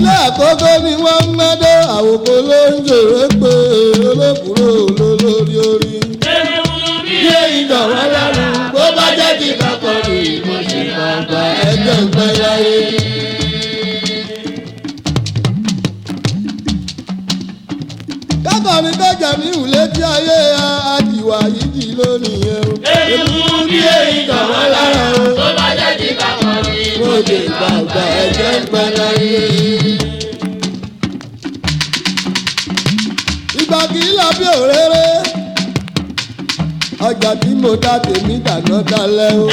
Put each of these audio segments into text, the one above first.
ilé àkókò ni wọ́n ń mẹ́dọ́ àwòkọ́ ló ń jèrè pé olókùúrò lólórí orí. Yé ìdọ̀wọ́ lẹ́nu bó bá jẹ́ kí kakọ̀ rí mo ṣe bàbá ẹgbẹ́ ìpẹ́ láyé. Kákọ̀rin kọjá mi ò létí ayé àdìwà yìí dì lónìí yẹn o. Èkúrú bí èyí dọ̀wọ́ lára o. Mo ṣe bàbá ẹgbẹ́ ìpẹ́ láyé. Ìgbà kì í lọ bí òréré. Ọjà tí mo dá tèmi dáná dalẹ̀ o.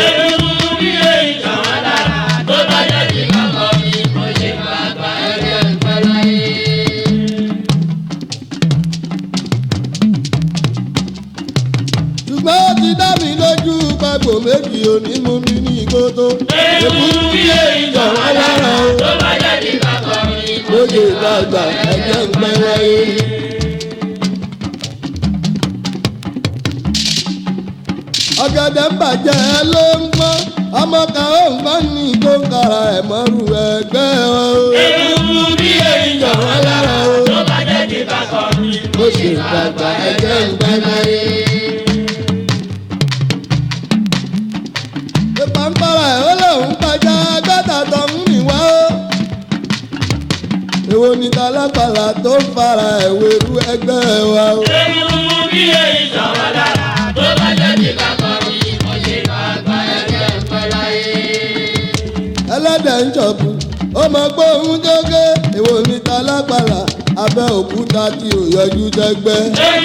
ṣùgbọ́n ó ti dá mi lójú pàgbò méjì òní mú mi ní ìgbótó. èkúrú bí èyí jọ̀wọ́ lára o. lóye ìgbàgbà ẹ̀jẹ̀ ń pẹ́ wáyé. ọ̀gẹ̀dẹ̀ ń bàjẹ́ ló ń gbọ́n ọmọ kan ó ń gbọ́n ní ìgbóǹkara ẹ̀ mọ́rù ẹgbẹ́ o. èkúrú bí èyí jọ̀wọ́ lára o. lóye ìgbàgbà ẹ̀jẹ̀ ń pẹ́ wáyé. ìpàǹpàrà ẹ̀ ó lóun pàjá gbẹ́dà tó ń mì wá ó. èwo ni talápàlà tó ń fara ẹ̀wé ru ẹgbẹ́ wa o. ẹlẹ́dẹ̀ ń jọ̀bù ó mọ gbóhùn jógé èwo ni talápàlà abẹ́ òkúta tí ò yọjú dẹ́gbẹ́.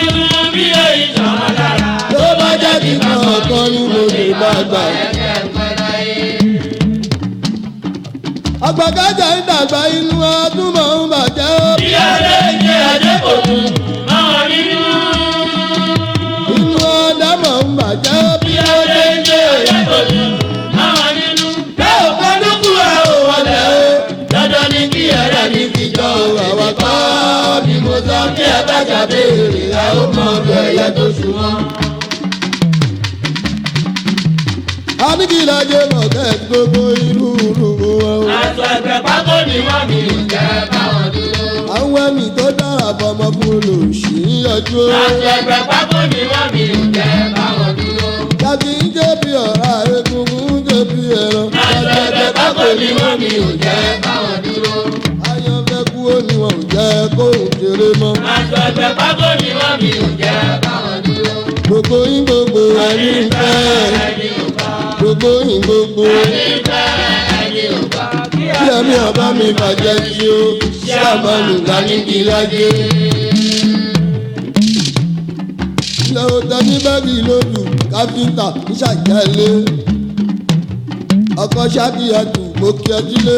tó bá jẹ́ kí kan ọ̀kan ní mo lè bá gbà. àgbàkájà ń dàgbà inú ọdún mọ̀ ń bàjẹ́ ó. inú ọdẹ mọ̀ ń bàjẹ́ ó bí ó dé dé. bẹ́ẹ̀ ò kọ́ ní kúrò ò wọlé o. dandan ni kí ẹ̀rẹ́ mi fi jọ àwa kọ́ bí mo sọ kí ẹ bá ṣàbẹ̀rẹ̀ ẹ ó mọ ọdọ ẹ̀yẹ tó sunwọ̀n. Anigilade mọ̀kẹ́ gbogbo irú irú wọn o. Aṣọ ẹgbẹ́ pákó ni wọ́n mi ò jẹ́ báwọn dúró. Àwọn ẹ̀mí tó dára fọmọ fún olóòṣì ń yọjú o. Aṣọ ẹgbẹ́ pákó ni wọ́n mi ò jẹ́ báwọn dúró. Jàkí ń jẹ́ bí ọ̀rá egungun ń jẹ́ bí ẹran. Aṣọ ẹgbẹ́ pákó ni wọ́n mi ò jẹ́ báwọn dúró. Ayọ̀fẹ́ kú ó ní wọn ò jẹ́ kóhùn kéré mọ́. Aṣọ ẹgbẹ́ pákó ni wọ́n mi ò jẹ́ báwọn dúró. Gbogbo yín gbogbo ẹni ń fẹ́. Ẹni ò bá Gbogbo yín gbogbo. ẹni fẹ́ ẹni ò bá. Bí ẹ̀mí ọba mi bàjẹ́ sí o. Ṣé àmọ́nù ká ní kí lájé? Ilé ọ̀tá ní báàgì lójú káfíńtà ń ṣàjálé. Ọkọ̀ ṣáàkìyàtù mo kí ọtí lé.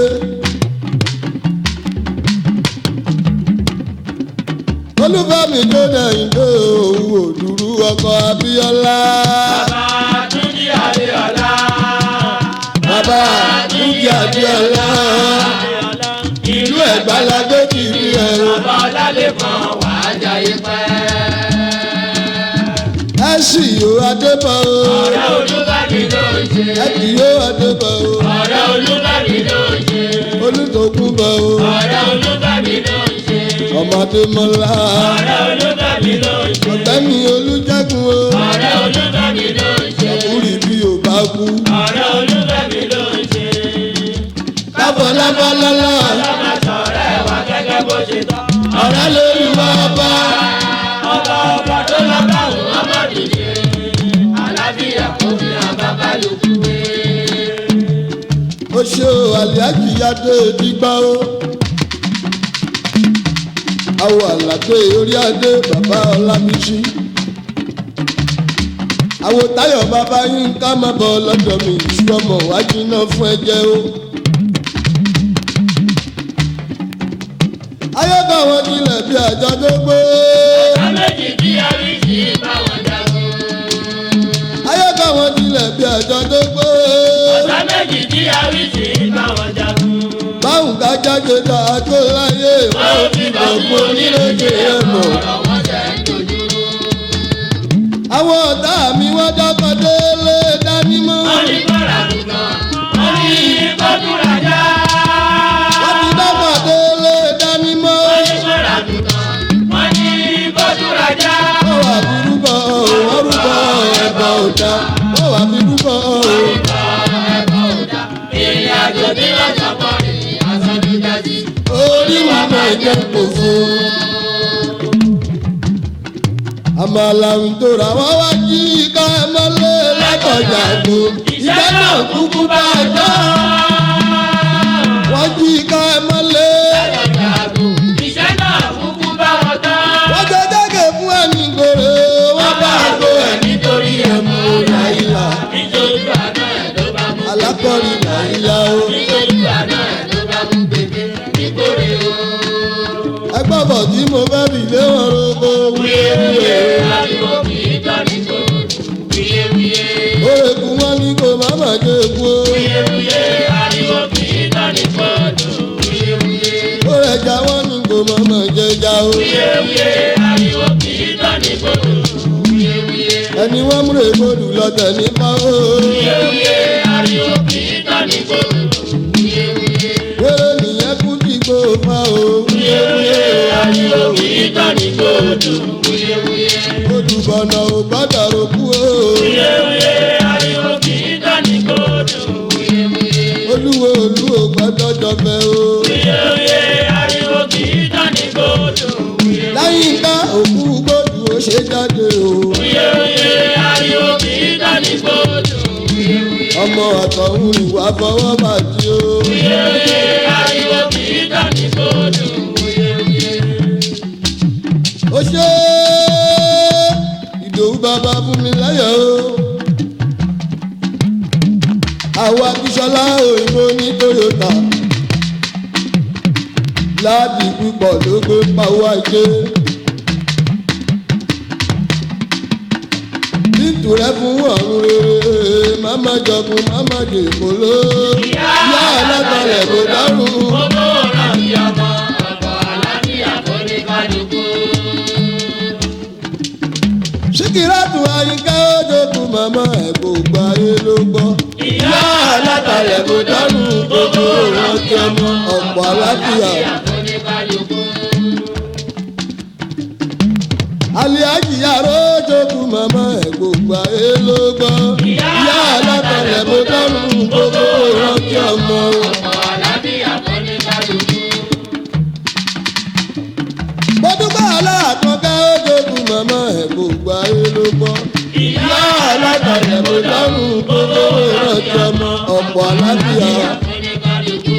Olúfẹ́mi tó dẹ̀yìn tó òun òdùrú ọkọ̀ Abíọ́lá. Bàbá Túnjí Adéọlá. Bàbá Túnjí Abíọ́lá. Ìlú Ẹ̀gbá la gbé kiri ẹ̀rọ. Bàbá Ọlálẹ́kan wà á jayé pẹ́. Ẹ sì yóò Adébọ̀ o. Ọ̀rẹ́ Olúbàdì ló ń ṣe. Ẹ kì yóò Adébọ̀ o. Ọ̀rẹ́ Olúbàdì ló ń ṣe. Olùdókun bọ̀ o. Ọ̀rẹ́ Olúbàdì ló ń ṣe. Ọmọdé mọ́lá. Ọ̀rẹ́ Olúbàdì ló ń ṣe. Ọ̀gbẹ́ni Olújẹ́gun o. Ọ̀rẹ́ Olúbàdì ló ń ṣe. Ọkùnrin bí o bá kú. Ọ̀rẹ́ Olúbàdì ló ń ṣe. Kábọ̀ lábọ́ lọ́lá. Ọlọ́mọ sọ̀rẹ́ wa gẹ́gẹ́ bó ṣe tọ́. Ọ̀rẹ́ lórí wa bá. Ọba ọba tó lọ bá òun ọmọ dìde. Àlàáfíà kò fi hàn bàbá lókù. Ó ṣe o àlìájì yáde dígbà o. Àwọ̀ àlàdé orí adé bàbá Ọlábísí. Àwọ̀ táyọ̀ bàbá yín ká má bọ̀ lọ́dọ̀ mi ìṣúọmọ wájú náà fún ẹjẹ́ o. Ayọ́kọ̀ wọn tilẹ̀ bí àjọ tó gbé. Ọ̀sán méjì tí a rí sí báwọn jagun. Ayọ́kọ̀ wọn tilẹ̀ bí àjọ tó gbé. Ọ̀sán méjì tí a rí sí báwọn jagun. Báwọn ká jáde tá a tó láyé. Wọ́n ò fi bọ̀ fún onílé-èdè ẹ̀ mọ̀. Ọ̀rọ̀ wọn jẹ́ ń dojú. àwọn ọ̀tá mi wọ́n dọ́kọ̀ délé dání mọ́. Wọ́n ní kọ́ra nìkan. Wọ́n ní kọ́dúnrajà. wọ́n ti dọ́kọ̀ délé jẹ́ kó fún. àmàlà ń tora wọ́n wá jí ká ẹ mọ́lẹ̀ látọjà gbó. ìjẹ́ náà kúkú bá a jọ. wọ́n jí ká ẹ mọ́lẹ̀. Iṣẹ́ náà kúkú bá wọn tán. wọ́n jẹ́ dẹ́gẹ̀ fún ẹni gòrè. wọ́n bá a gbó ẹ̀ nítorí ẹ̀mú nàìjíríà. nítorí àná ẹ̀ ló bá mú. alákọ̀rí nàìjíríà o. nítorí àná ẹ̀ ló bá mú gbèdé nítorí o. ẹgbẹ́ bọ̀ tí mo fẹ́ fi lé wọn roko. wíyéwíyé ariwo kì í tọ́ ní kòrò. wíyéwíyé Oye kú wọn ní kò má má jẹ kú o. wíyéwíyé ariwo kì í tọ́ ní kòrò. wíyéwíyé Oye ẹja wọn ní kò má má jẹ já o. wíyéwíyé ariwo kì í tọ́ ní kòrò. wíyéwíyé Ẹni wọ́n múre gbòdù lọ́tẹ̀ nípa o. wíyéwíyé ariwo kì í tọ́ ní kòrò. wíyéwíyé Wéré nìyẹn kú tí kò fa o. wíyéwíyé ariwo kì í tọ́ ní kòrò. wíyéwíyé. Odù bọ̀nà ò gbọ́dọ̀ ro kú o. wíyéwíyé ariwo kì í tọ́ ní kòrò. wíyéwíyé. Olúwo olú ò gbọ́dọ̀ jọfẹ́ o. wíyéwíyé ariwo kì í tọ́ ní kòrò. wíyéwíyé. Láyìn ká òkú gbòdù ó ṣe jáde o. wíyéwíyé ariwo kì í tọ́ ní kòrò. wíyéwíyé. Ọmọ àtọ̀hún ìwà fọwọ́ bàjẹ́ o. wíyéwíyé ariwo kì í tọ́ ní kòrò. wíyéwíyé. Ó ṣe ìdòwú bàbá fún mi láyọ̀ o. Àwa Akíṣọlá òyìnbó ní Toyota. Láàbì púpọ̀ ló gbé pawọ́ ajé. Bíntù rẹ fún ọ̀run rere, máma jọkun, máma dèkó ló. Ìyá alátalẹ̀ kò dárú. Gbogbo ọ̀rọ̀ bí ọmọ ọ̀pọ̀ àlàáfíà kò ní kálukú. Síkírátù Ayíká ó jókòó màmá ẹ̀ kò gba ayé ló gbọ́. Ìyá alátalẹ̀ kò dárú gbogbo ìrántí ọmọ ọ̀pọ̀ aláfíà. Kò ní kálukú. Aliaji yàrá ó jókòó màmá ẹ̀ kò gba ayé ló gbọ́. Ìyá alátalẹ̀ kò dárú gbogbo ìrántí ọmọ. Ọ̀pọ̀ àlàáfíà kò ní kálukú. Bọ́dúbà aláàkọ́kẹ́ ó jókòó màmá ẹ̀ kò gba ayé ló gbọ́. Ìyá alátalẹ̀ kò dárú gbogbo ìrántí ọmọ ọ̀pọ̀ aláfíà. Kò ní kálukú.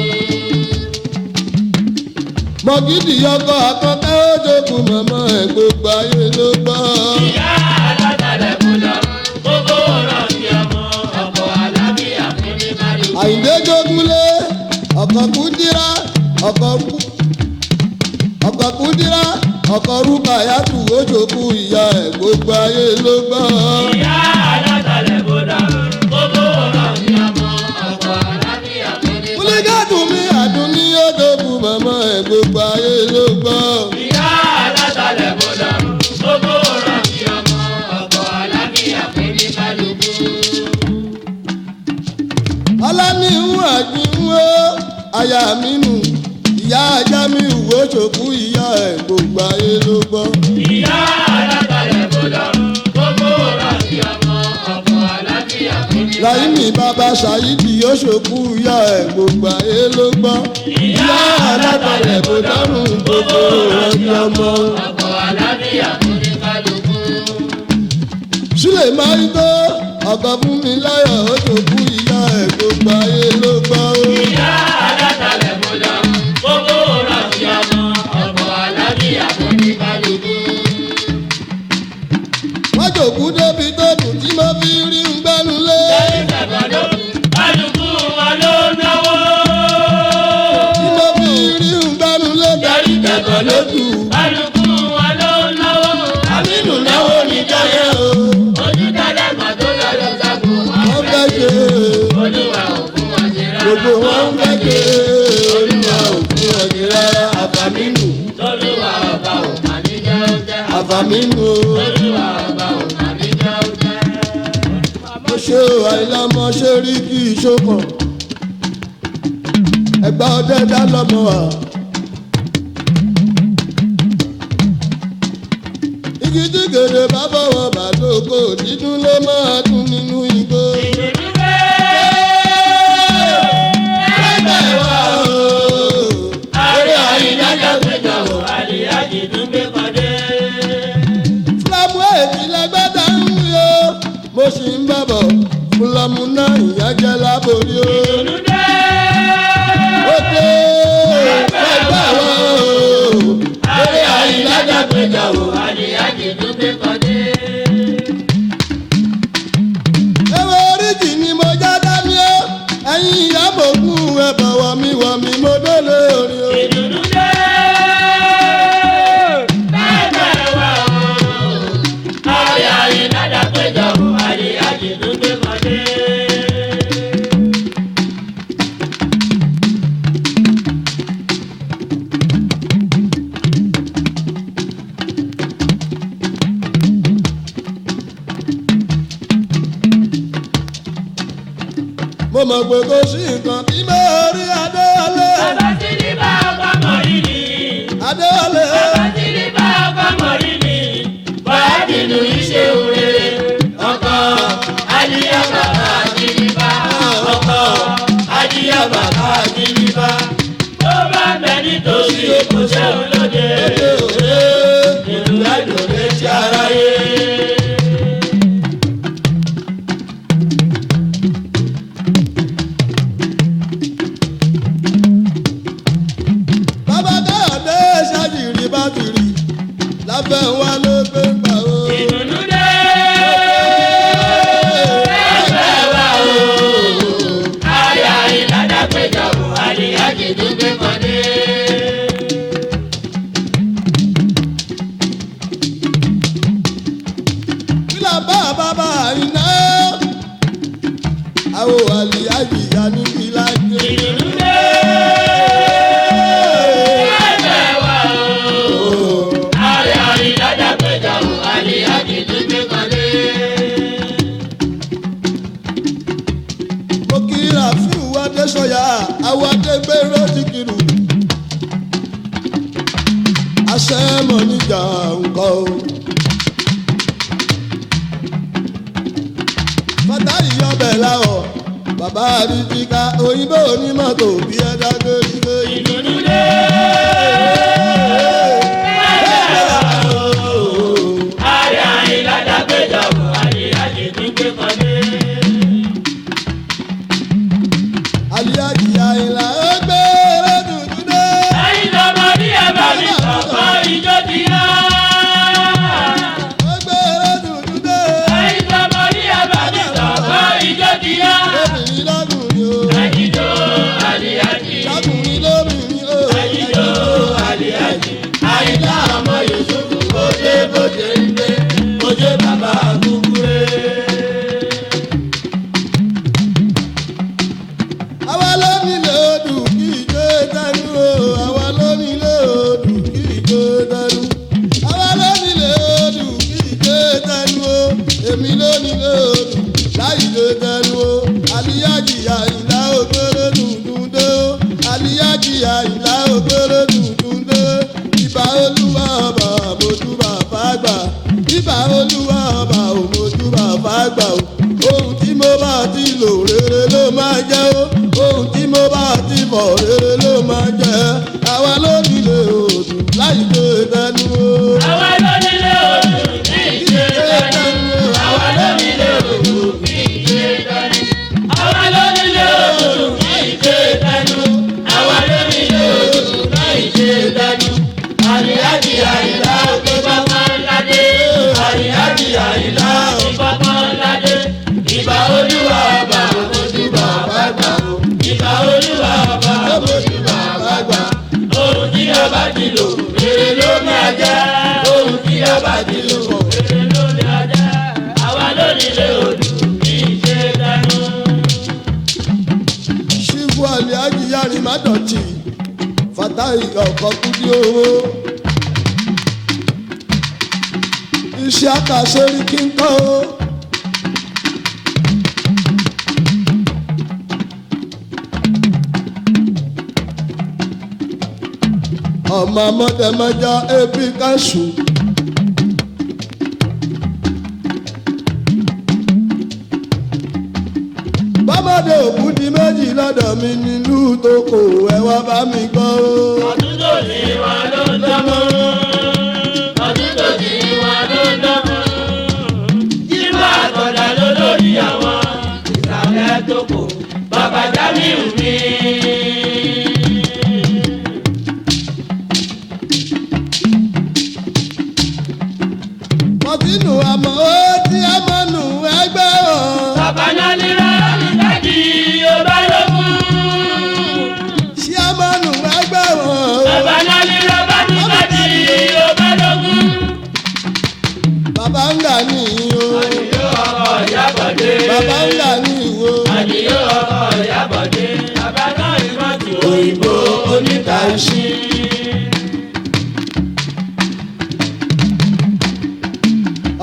mọ̀gídì ọkọ̀ àkọ́kọ́ ó jókòó màmá ẹ̀ gbogbo ayé ló gbọ́. Ìyá alátàlẹ̀ kò lọ́rùn. Gbogbo ọ̀rọ̀ bí ọmọ ọ̀pọ̀ àlàáfíà kò ní kálukú. àyìndé jógúnlé ọkọ̀ kúndírá ọkọ̀ kú ọkọ̀ kúndírá ọkọ̀ rúkà yàtù ó jókòó ìyá ẹ̀ gbogbo ayé ló gbọ́. Ìyá alátàlẹ̀ kò lọ́rùn. Gbogbo ọ̀rọ̀ bí ọmọ ọ̀pọ̀ àlàáfíà kò ní kálukú. múlígàtù mi àdúní ó jókòó màmá ẹ̀ gbogbo ayé ló gbọ́. Ìyá alátàlẹ̀ kò lọ́rùn. Gbogbo ọ̀rọ̀ bí ọmọ ọ̀pọ̀ àlàáfíà kò ní kálukú. ọlánìhùn àjìnwó aya mi nù ìyá ajá mi wò ṣòkú ìyá ẹ̀ gbogbo ayé ló gbọ́. Ìyá alátàlẹ̀ kò lọ́rùn. Gbogbo ọ̀rọ̀ bí ọmọ ọ̀pọ̀ àlàáfíà kò ní láìmí bàbá ṣàyídì yóò ṣòkú ìyá ẹ̀ gbogbo ayé ló gbọ́. ìyá alábàlẹ̀ kò dárùn gbogbo ìrántí ọmọ. ọ̀pọ̀ àlàáfíà kò ní kálukú. sílẹ̀ máa ń tó ọkọ̀ fún mi láyọ̀ ó ṣòkú ìyá ẹ̀ gbogbo ayé ló gbọ́. Ìyá alátàlẹ̀ kò lọ́rùn. Gbogbo ọ̀rọ̀ bí ọmọ ọ̀pọ̀ àlàáfíà kò ní kálukú. wọ́n jòkú débi tó kù tí mo fi rí ń gbẹ́nu lé. Kálukú wọn ló náwó. tí mo fi rí ń gbẹ́nu lé. darí kẹ̀kọ́ ló kù. Kálukú wọn ló náwó. àmínú náwó ní jáyé o. Ojú tẹ́lẹ̀ mọ̀ tó lọ lọ sago. wọ́n fẹ́ ṣe Olúwa ò fún wọn ṣe rárá. gbogbo wọn fẹ́ ṣe olúwa ò fún ọ̀gẹ̀ rárá àfàmínú. Olúwa ọba ò mà ní jẹ́ ó jẹ́. àfàmínú o. Olúwa ọba ò mà ní jẹ́ ó jẹ́. mo ṣe àìlámọ ṣe rí kí ìṣókàn ẹgbà ọdẹ dá lọmọ wa. igi tí gèdè bá bọ̀wọ̀ bá lóko dídún ló máa dún nínú igbó. ẹgbẹ́ wa o. Àárẹ̀ àyínájà péjọ ẹ bá wà mí wà mí mo délé orin o. ìdùnnú dé. bẹ́ẹ̀ wá o. ọ̀yà ìdájà péjọ o. àyíyá jìnnú gbé kan dé. mo mọ̀ pé kò sí nǹkan tí mo rí adéwálé bàbá tí ní bá ọkọ mọ̀ rí ni. adéwálé bàbá tí ní bá ọkọ mọ̀ rí ni. bọ́lá nínú iṣẹ́ òre. ọkọ àyíyá bàbá àjíníbá. ọkọ àyíyá bàbá àjíníbá. tó bá bẹ nítòsí kò sẹ́wọ̀n lóde. òde ìlú ẹ̀dùn létí aráyé. bàbá káyọ̀dé ṣáàjìrì bá ti rí lábẹ́ wa ló gbé gbà o. ìdùnnú dé. ẹgbẹ́ wa o. àyà ìlànà péjọ bò àlìyá jìnnú gbé kan dé. kílà bá bàbá iná àwọn àlìyá jìyà ní kílà jẹ. ìdùnnú dé. ẹgbẹ́ wa o. àyà ìlànà péjọ bò àlìyá jìnnú gbé kan dé. mo kí rafiu adéṣọyà àwọn adégbèrè ti kiri. àṣẹ mọ̀ níjà nǹkan o. fatayi ọbẹ̀ láwọ̀ bàbá àríjìká òyìnbó onímọ̀tò bí ẹ dágbére gbé yìí. ìdùnnú dé. àyà ìlànà péjọ bò àlìyá jìnnú gbé kan dé. aliyaji àyìnlá ó gbé dúdú dé. ẹ̀yin lọ́mọ ní ẹ̀bà mi kọ̀ọ̀kan ìjọ ti yá. ó gbé dúdú dé. ẹ̀yin lọ́mọ ní ẹ̀bà mi kọ̀ọ̀kan ìjọ ti yá. lóbìnrin lọ́kùnrin o. ẹ̀yìnjó àlìyájì. lọ́kùnrin lóbìnrin o. ẹ̀yìnjó àlìyájì. àyíká ọmọ yusufu kò dé bóde ń gbé kò dé bàbá kúkúrẹ́. àwa ló nílé odù kí ìjó dánú o. àwa ló nílé odù kí ìjó dánú. àwa ló nílé odù kí ìjó dánú o. èmi ló nílé odù láì ìjó dánú o. aliyaji àyìnlá ògbéré dùndùn dé o. aliyaji àyìnlá ògbéré dùndùn dé. ìbà olúwa ọba àmójúbà fàgbà. ìbà olúwa ọba òmójúbà fàgbà o. ohun tí mo bá ti lò rere ló máa jẹ́ o. ohun tí mo bá ti fọ̀ rere ló máa jẹ́. àwa ló nílé odù láì ìjó dánú o. àwa ló nílé odò ní ìṣe dání. àwa ló nílé odò ní ìṣe dání. àwa ló nílé odò ní ìṣe dání. àwa ló nílé odò ní ìṣe dání. àríyájì àyílá òkè pápá ńlá dé. àríyájì àyílá òkè pápá ńlá dé. ìbà olúwa ọba òmòjúbà bàgbà o. ìbà olúwa ọba òmòjúbà bàgbà. ohun tí ọba ti lò rere ló máa jẹ́. ohun tí ọba ti lò rere ló máa jẹ́. àwa ló nílé odò kì í ṣe dánú. ṣífù aliyaji yarin má dọ̀tí fatahi ọkọ̀ kúdí owó. iṣẹ́ àkàṣe rí kí n kọ́ o. ọmọ amọ̀dẹ̀mọ̀já ebi káṣù. bọ́mọdé òkú di méjì lọ́dọ̀ mi nílùú tó kò ẹ wá bá mi gbọ́ o. ọdún tó ní wa ló ń dánmọ́. ọdún tó ní wa ló ń dánmọ́. jíwá àtọ̀dá ló lórí àwọn ìsàlẹ̀ tó kù. bàbá Jamiu mi. mọ̀tínú àmọ́ ó tí a mọ̀ nù ẹgbẹ́ wọn. bàbá náà ní rárá mi dájú ọba lógún.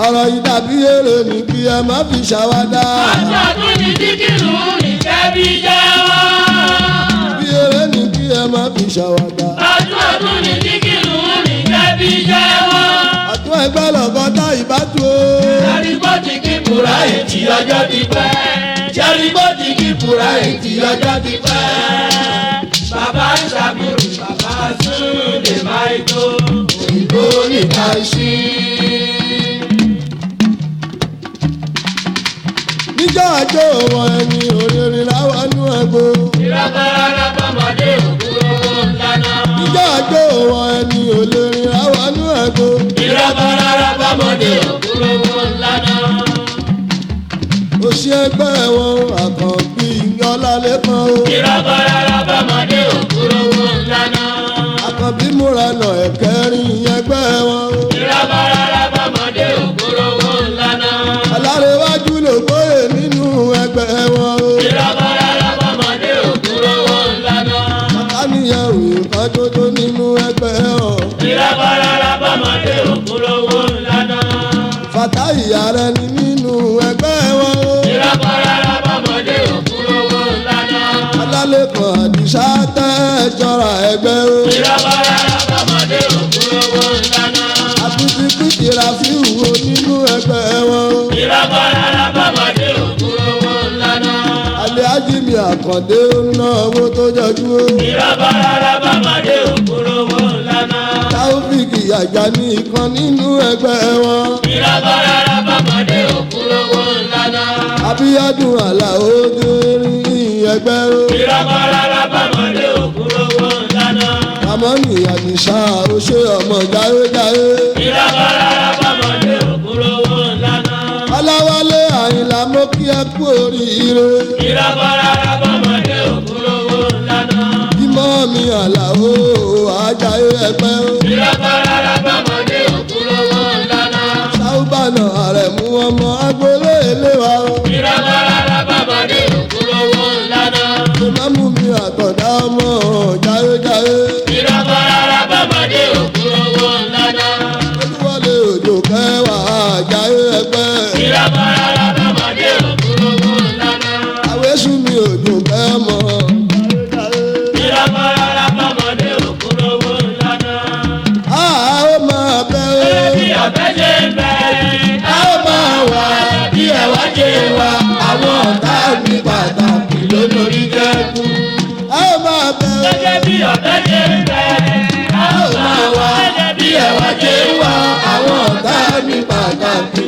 ọ̀rọ̀ yìí dàbí èrè ní kí ẹ má fi ṣàwádà. ọjọ́ ọdún ní díkìrù ìkẹ́bí jẹ́wọ́. bí èrè ní kí ẹ má fi ṣàwádà. ọjọ́ ọdún ní díkìrù ìkẹ́bí jẹ́wọ́. àtún ẹgbẹ́ lọ́gọ́ta ìbátú o. Ṣẹ́ríbọ́tì kí Bùrá ètì ọjọ́ ti pẹ́. Ṣẹ́ríbọ́tì kí Bùrá ètì ọjọ́ ti pẹ́. Bàbá ń ṣàbùrù, bàbá Súlè máa tó. Òyìnbó níta ṣí. níjọ́ àjò wọn ẹni òrèrè láwọn nú ẹgbẹ́. Ìrọ̀kọ̀rọ̀ bọ́mọdé òkúrò ńláná. níjọ́ àjò wọn ẹni òrèrè láwọn nú ẹgbẹ́. Ìrọ̀kọ̀rọ̀ bọ́mọdé òkúrò ńláná. òṣì ẹgbẹ́ wọn àkànbí ọlálẹ́kan o. Ìrọ̀kọ̀rọ̀ bọ́mọdé òkúrò ńláná. àkànbí múra nà ẹ̀kẹ́rin ẹgbẹ́ wọn o. Ìrọ̀kọ̀rọ̀ bọ́mọdé òkúrò ńláná. alárẹ̀wájú ló gbóyè nínú ẹgbẹ́ wọn o. Ìrọ̀kọ̀rọ̀ bọ́mọdé òkúrò ńláná. káníyàwó nǹkan tó tó nínú ẹgbẹ́ wọn. Ìrọ̀kọ̀rọ̀ bọ́mọdé òkúrò ńláná. fàtáì ààrẹ ni nínú ẹgbẹ́ wọn o. Ìrọ̀kọ̀rọ̀ bọ́mọdé òkúrò ńláná. alálẹ́kan àdìsá tẹ́ jọra ẹgbẹ́ o. Ìrọ̀kọ̀rọ̀ bọ́mọdé òkúrò ńláná. àtúntí pìtì ràfíù wo nínú ẹgbẹ́ wọn o. Ìrọ̀kọ̀rọ̀ bọ́mọdé òkúrò ńláná. alẹ́ ajínigbé àkàndé ń ná owó tó jọjú o. Ìrọ̀kọ̀rọ̀ bọ́mọdé òkúrò ńláná. táwọ́fíìkì àjà ní ìkan nínú ẹgbẹ́ wọn. Ìrọ̀kọ̀rọ̀ bọ́mọdé òkúrò ńláná. abíyádùn àlàó dérí ẹgbẹ́ o. Ìrọ̀kọ̀rọ̀ bọ́mọdé òkúrò ńláná. ramoni àdìsá ó ṣe ọmọ jáwéjáwé. Ìrọ̀kọ̀rọ̀ bọ́mọdé òkúrò ńláná. aláwálé àyìnlá mo kí ẹ kú oríire. Ìrọ̀kọ̀rọ̀ bọ́mọdé òkúrò ńláná. bímọ mi àlàó àjàyé ẹgbẹ́ o. Ìrọ̀kọ̀rọ̀ bọ́mọdé òkúrò ńláná. sáúbànà àrẹ̀mú ọmọ agboolé ilé wa o. Ìrọ̀kọ̀rọ̀ bọ́mọdé òkúrò ńláná. ìmáàmù mi àtọ̀dá ọmọ jáwéjáwé. Ìrọ̀kọ̀rọ̀ bọ́mọdé òkúrò ńláná. olúwọlé òjò kẹwàá àjàyé ẹgbẹ́. Ìrọ̀kọ̀rọ̀ bọ́mọdé òkúrò ńláná. àwésù mi òjò kẹmọ. Ìrọ̀kọ̀rọ̀ bọ́mọdé òkúrò ńláná. a ó máa bẹ́ Bí o. ọ̀bẹ ṣe ń bẹ, a ó máa wà bí ẹ̀wá ṣe wà. àwọn ọ̀tá mi pàtàkì lólórí kẹ́kù. a ó máa bẹ́ o. gẹ́gẹ́ bí ọ̀bẹ ṣe ń bẹ, a ó máa wá bí ẹ̀wá ṣe wà. àwọn ọ̀tá mi pàtàkì